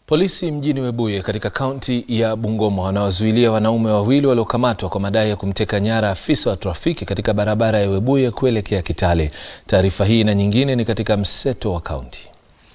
Polisi mjini Webuye katika kaunti ya Bungoma wanawazuilia wanaume wawili waliokamatwa kwa madai ya kumteka nyara afisa wa trafiki katika barabara ya Webuye kuelekea Kitale. Taarifa hii na nyingine ni katika mseto wa kaunti.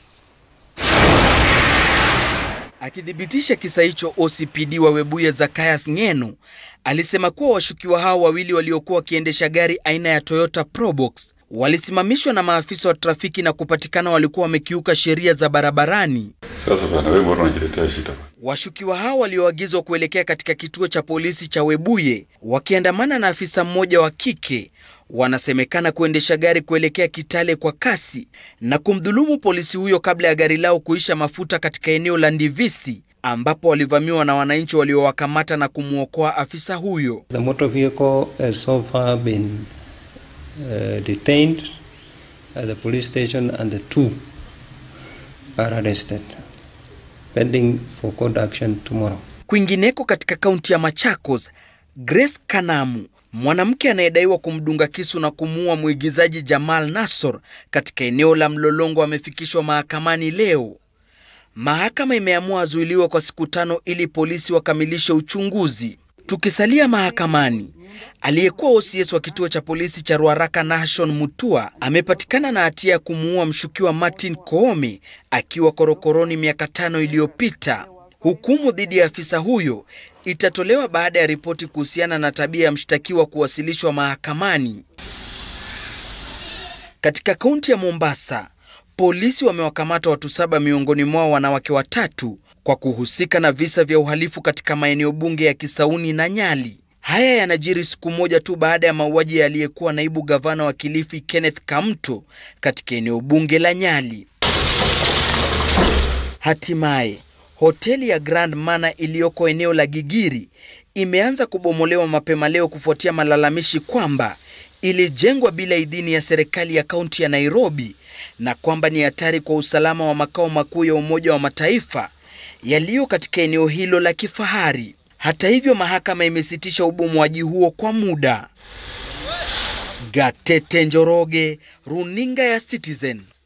Akithibitisha kisa hicho, OCPD wa Webuye Zacharias Ng'eno alisema kuwa washukiwa hao wawili waliokuwa wakiendesha gari aina ya Toyota Probox walisimamishwa na maafisa wa trafiki na kupatikana walikuwa wamekiuka sheria za barabarani. Sasa bana, wewe mbona unajiletea shida? Washukiwa hao walioagizwa kuelekea katika kituo cha polisi cha Webuye wakiandamana na afisa mmoja wa kike wanasemekana kuendesha gari kuelekea Kitale kwa kasi na kumdhulumu polisi huyo kabla ya gari lao kuisha mafuta katika eneo la Ndivisi ambapo walivamiwa na wananchi waliowakamata na kumwokoa afisa huyo. The motor vehicle has so far been uh, detained at the police station and the two are arrested pending for court action tomorrow. Kwingineko katika kaunti ya Machakos, Grace Kanamu, mwanamke anayedaiwa kumdunga kisu na kumuua mwigizaji Jamal Nassor katika eneo la Mlolongo amefikishwa mahakamani leo. Mahakama imeamua azuiliwe kwa siku tano ili polisi wakamilishe uchunguzi. Tukisalia mahakamani, aliyekuwa OCS wa kituo cha polisi cha Ruaraka Nashon Mutua amepatikana na hatia ya kumuua mshukiwa Martin Koome akiwa korokoroni miaka tano iliyopita. Hukumu dhidi ya afisa huyo itatolewa baada ya ripoti kuhusiana na tabia ya mshtakiwa kuwasilishwa mahakamani. Katika kaunti ya Mombasa, polisi wamewakamata watu saba, miongoni mwao wanawake watatu kwa kuhusika na visa vya uhalifu katika maeneo bunge ya Kisauni na Nyali. Haya yanajiri siku moja tu baada ya mauaji ya aliyekuwa naibu gavana wa Kilifi Kenneth Kamto katika eneo bunge la Nyali. Hatimaye hoteli ya Grand Mana iliyoko eneo la Gigiri imeanza kubomolewa mapema leo kufuatia malalamishi kwamba ilijengwa bila idhini ya serikali ya kaunti ya Nairobi na kwamba ni hatari kwa usalama wa makao makuu ya Umoja wa Mataifa yaliyo katika eneo hilo la kifahari. Hata hivyo, mahakama imesitisha ubomoaji huo kwa muda. Gatete Njoroge, Runinga ya Citizen.